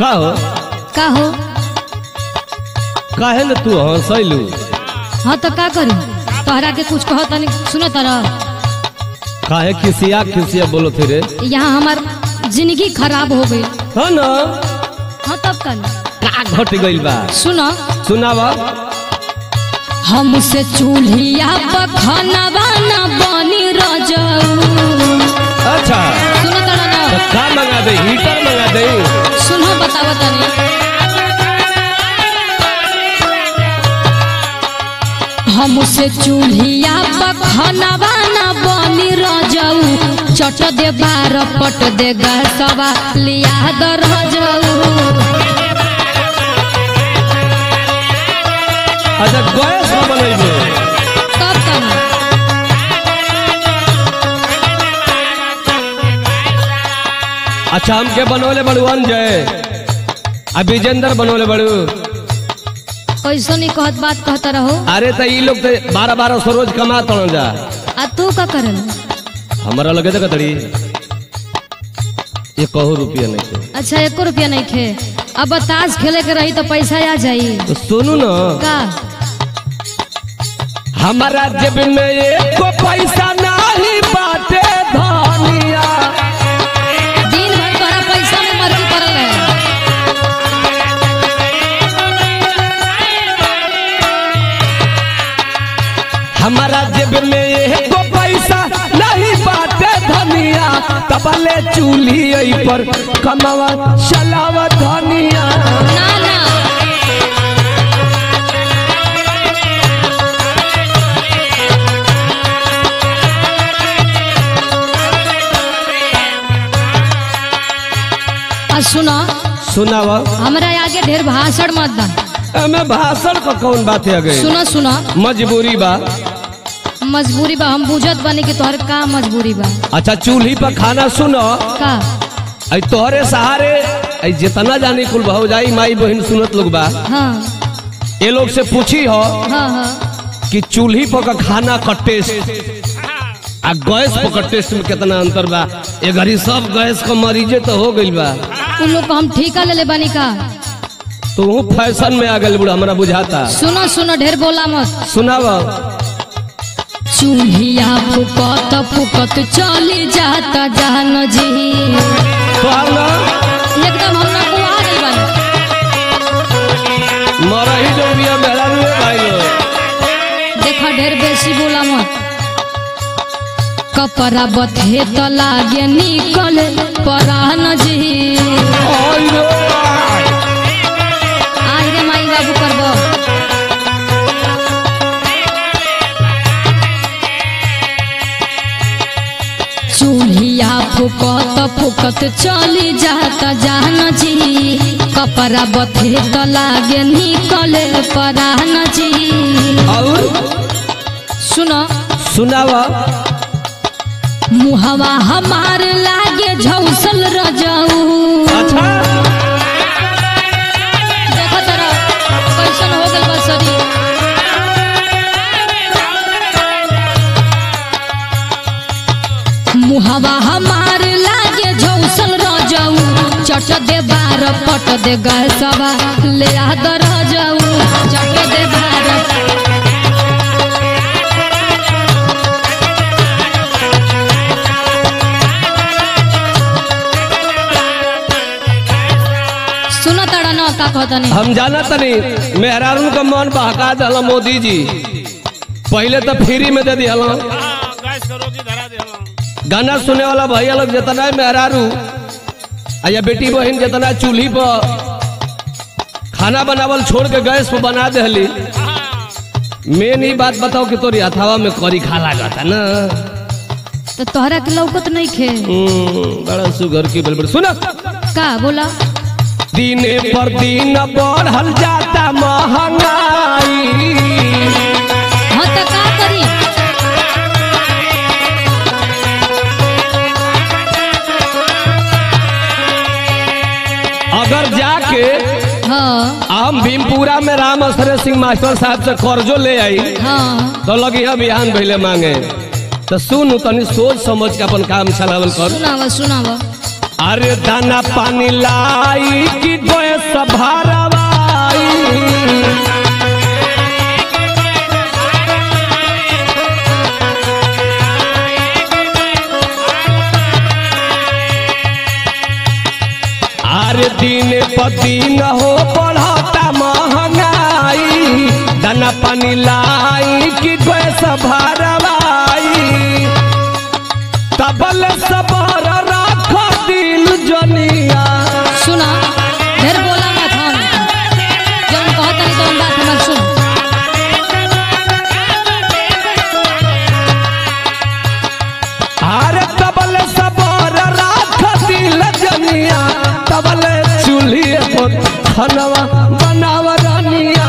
का हो का हो काहे न तू हंसैलू हाँ तो का करी तोहरा के कुछ कहो तनी सुनो तारा काहे खिसिया खिसिया बोलो थे रे यहाँ हमार जिंदगी खराब हो गई हाँ न हाँ तब कल का घट गइल बा सुनो सुनावा हमसे चूल्हिया पर खाना बना बनी रजऊ अच्छा सुनो तारा ना तो का मंगा दे हीटर मंगा दे सुनो बतावा तनी हमसे चूल्हिया पर खाना बना बनी रजऊ चट दे बार पट दे गसवा लिया द रजऊ अच्छा गैस में बनैबे तब तनी अच्छा हमके बनवले बड़ू अंजय आ विजेंद्र बनवले बड़ू कैसो नहीं कहत बात कहता रहो अरे तो ई लोग तो बारह बारह सौ रोज कमा तड़ जा आ तू का करल हमारा लगे तो कतड़ी ये कहू रुपया नहीं थे अच्छा एको रुपया नहीं खे अब बताश खेले के रही तो पैसा आ जाई तो सुनू ना का हमारा जेब में एको पैसा नहीं बाटे धनिया दिन भर तोरा पैसा में मर्जी पड़ल है हमारा जेब में एको पैसा नहीं बाटे धनिया तबले चूल्ही एही पर कमावा चलावा धनिया ना ना आ सुनो सुनावा हमरा आगे ढेर भाषण मत दा एमे भाषण का कौन बात है गई सुनो सुनो मजबूरी बा मजबूरी बा हम बुझत बानी कि तोहर का मजबूरी बा अच्छा चूल्ही पर खाना सुनो का आई तोहरे सहारे आई जितना जानी कुल भाव जाई माई बहन सुनत लोग बा हाँ ये लोग से पूछी हो हाँ हाँ कि चूल्ही पर का खाना का टेस्ट आ गैस पर का टेस्ट में कितना अंतर बा ये घड़ी सब गैस का मरीजे तो हो गइल बा उन लोग को हम ठीका ले ले बानी का तू फैशन में आ गइल बुढ़ा हमरा बुझाता सुनो सुनो ढेर बोला मत सुनाव चूल्हिया फुकत फुकत चली जाता जान जी तोहार ना एकदम हम ना बुआ गइल बानी मरा ही जो बिया मेहरा रुए भाई लो देखा ढेर बेसी बोला मत कपड़ा बथे तो लागे निकल परान जी आई रो आई रे माई बाबू करबो चूल्हिया फुकत फुकत चली जाता जान जी कपड़ा बथे तो लागे निकले परान जी और सुनो सुनाव मुहवा हमार लागे झौसल रजाऊ अच्छा देखो तरा कैसन हो गइल बा शरीर मुहवा हमार लागे झौसल रजाऊ चट दे बार पट दे गैसवा ले आ द रजाऊ चट दे बार सुनो तड़ा न का कहतनी हम जाना तनी मेहरारू का मन बहका दल मोदी जी पहले तो फ्री में दे दिया गैस का रोजी धरा दे गाना सुने वाला भैया लोग जितना है मेहरारू आ या बेटी बहन जितना चूल्ही पर खाना बनावल छोड़ के गैस पर बना देली मेन ही बात बताओ कि तोरी हथावा में करी खा लागता ना तो तोहरा के लौकत नहीं खे हम्म, बड़ा सुगर की बलबल सुना का बोला दिने पर दिन बढ़ल जाता महंगाई हाँ तो का करी अगर जाके हाँ हम भीमपुरा में राम असरे सिंह मास्टर साहब से कर्जो ले आई हाँ तो लगी हम बिहान भैले मांगे तो सुन तनी सोच समझ के अपन काम चलावल कर सुनावा सुनावा अरे दाना पानी लाई कि गोए सभारवाई अरे दिन प दिन हो बढ़ता महंगाई दाना पानी लाई कि गोए सभारवाई तबल सबर राख दिल जनिया सुना ढेर बोला मत हम जौन कहत नहीं तौन बात हमर सुन अरे तबल सबर राख दिल जनिया तबल चूल्ही पर खनवा बनाव रनिया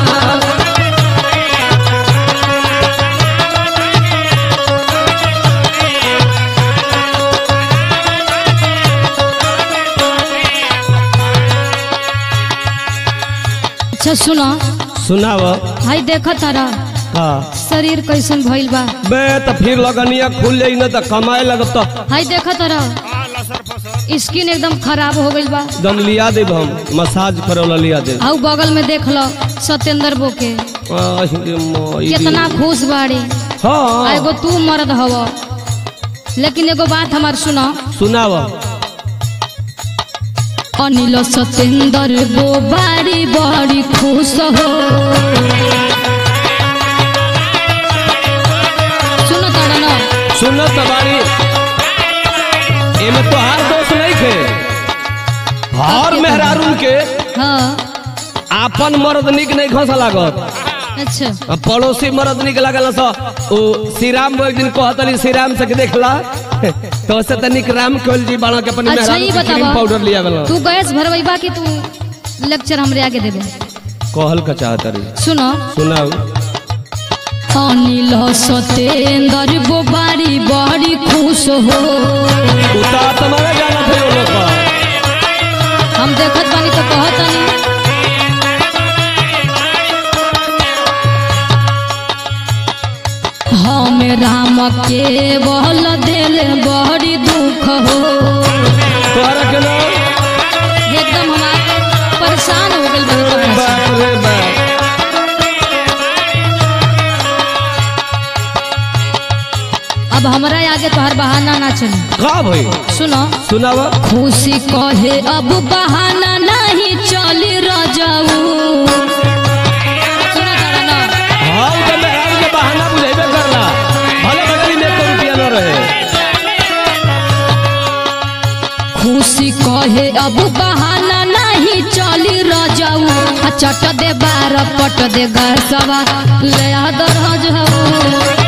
अच्छा सुना सुनाव हाय देख तारा का शरीर कैसन भइल बा बे त फिर लगनिया खुल जाई न त कमाए लगत तो हाय देख तारा हाँ लसर फसर स्किन एकदम खराब हो गइल बा दम लिया देब हम मसाज करे वाला लिया दे आउ बगल में देख लो सत्येंद्र बो के कितना खुश बाड़ी आ हाँ एगो तू मर्द हव लेकिन एगो बात हमार सुनो सुनाव अनिल सत्येंद्र बो बाड़ी बड़ी खुश हो सुनो तारा ना सुनो तबारी एमे तोहार दोष नहीं थे हर मेहरारून के हाँ आपन मर्द निक नहीं घस लागत अच्छा आ पड़ोसी मर्द निक लागल सो ओ श्री राम एक दिन कहतली श्री राम से के देखला तो से तनिक राम कोल जी बाणा के अपन अच्छा मेहरारू ये के क्रीम बतावा पाउडर लिया गला तू गैस भरवैबा कि तू लेक्चर हमरे आगे देबे कहल का चाहत रे सुनो सुनाओ अनिल सत्येंद्र बो बाड़ी बड़ी खुश हो उता तुम्हारे जाना थे वो लोग का हम देखत बानी तो कहत नहीं हम राम के बल दिल बड़ी दुख हो तोहरा के ना एकदम हम परेशान हो गइल बानी तोहरा से। बाप रे बाप अब हमरा आगे तोहर बहाना ना चली का भाई सुनो सुनावा खुशी कहे अब बहाना नहीं चली रजाऊ सुनो तारा ना हम तो मेहरारू के बहाना बुझेबे करला भले बगली में तो रुपया न रहे खुशी कहे अब बहाना नहीं चली रजाऊ आ चट दे बार पट दे गसवा ले आ दरज हो